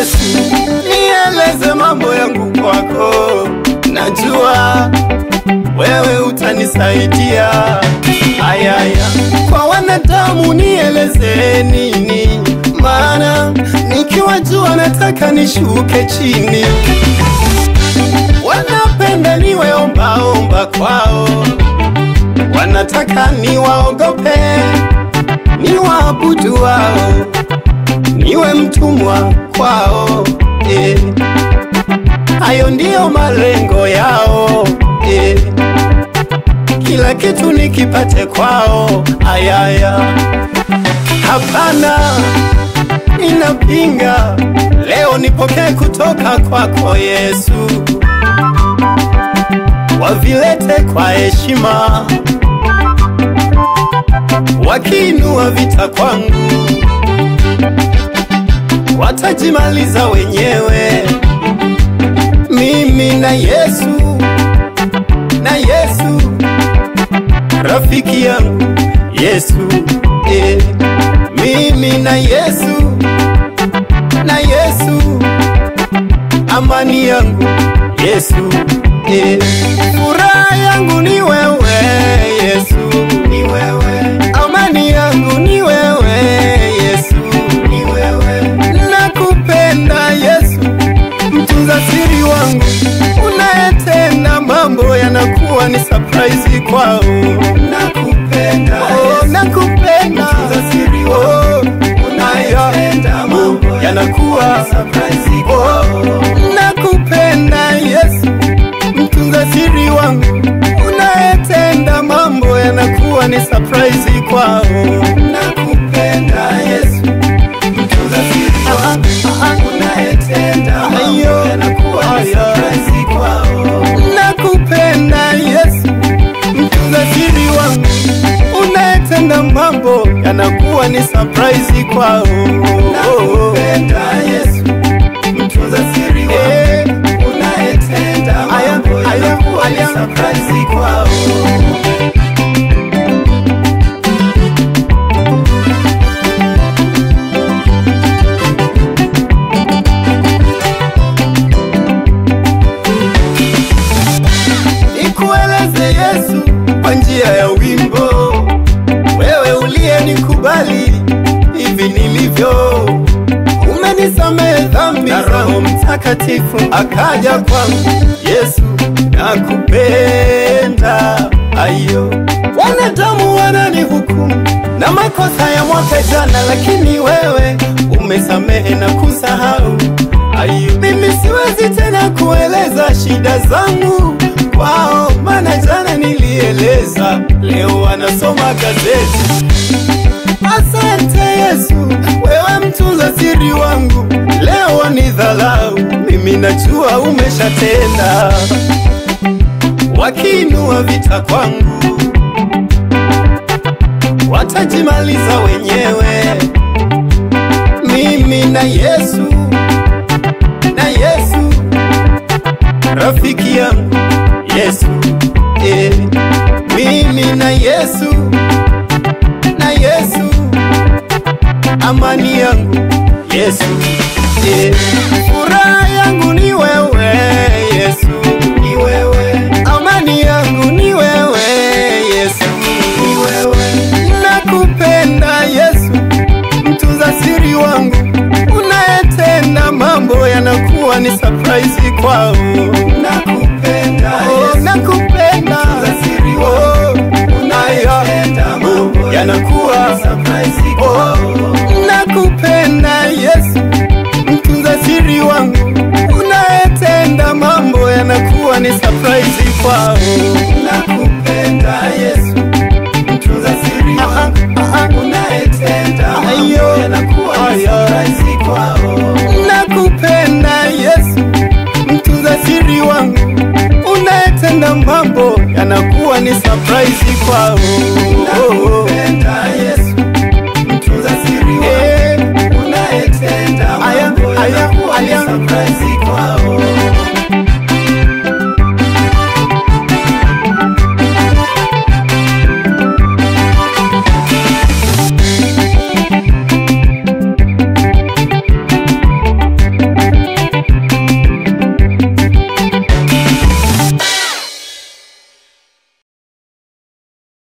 Yesu, nieleze mambo yangu kwako, najua wewe utanisaidia. Ayaya, kwa wanadamu nieleze nini? Maana nikiwa juu nataka nishuke chini. Wanapenda niwe ombaomba kwao, wanataka niwaogope, niwaabudu wao, niwe mtumwa kwao eh. Hayo ndiyo malengo yao eh. Kila kitu nikipate kwao, ayaya, hapana, ninapinga. Leo nipokee kutoka kwako Yesu, wavilete kwa heshima, wakiinua vita kwangu, watajimaliza wenyewe. Mimi na Yesu, na Yesu rafiki yangu Yesu eh. Mimi na Yesu, na Yesu amani yangu Yesu eh. Furaha yangu ni wewe Yesu, ni wewe. Amani yangu ni wewe Yesu, ni wewe. Nakupenda Yesu, mtunza siri wangu, unayetenda mambo yanakuwa ni surprise kwao. Nakupenda oh, nakupenda mtunza siri wangu, unayetenda mambo yanakuwa ni surprise kwao. Nakupenda Yesu, mtunza siri wangu, unayetenda mambo yanakuwa ni surprise kwao. Nakupenda Yesu, mtunza siri wangu, unayetenda mambo yanakuwa ni surprise kwao. Nakupenda Yesu, mtunza siri wangu, unayetenda mambo yanakuwa ni surprise kwao. Nakupenda Yesu, mtunza siri wangu, unayetenda mambo yanakuwa ni surprise kwao. Nikueleze Yesu kwa njia ya wimbo, wewe uliyenikubali hivi nilivyo, umenisamehe dhambi na Roho Mtakatifu akaja kwangu. Yesu nakupenda, ayo wanadamu wananihukumu na makosa ya mwaka jana, lakini wewe umesamehe na kusahau. Ayo, mimi siwezi tena kueleza shida zangu kwao, maana jana nilieleza, leo wanasoma gazeti. Asante Yesu, wewe mtunza siri wangu, leo wanidhalau, mimi najua umeshatenda. Wakiinua vita kwangu, watajimaliza wenyewe. Mimi na Yesu, na Yesu rafiki yangu Yesu eh. Mimi na Yesu, na Yesu amani yangu Yesu eh. Furaha yangu ni wewe Yesu, ni wewe. Amani yangu ni wewe Yesu, ni wewe. Nakupenda Yesu, mtunza siri wangu, unayetenda mambo yanakuwa ni surprise kwao. Nakupenda oh, nakupenda mtunza siri wangu, unayetenda mambo yanakuwa ni surprise kwao. Nakupenda Yesu, mtunza siri wangu, unayetenda mambo yanakuwa ni surprise kwao. Nakupenda Yesu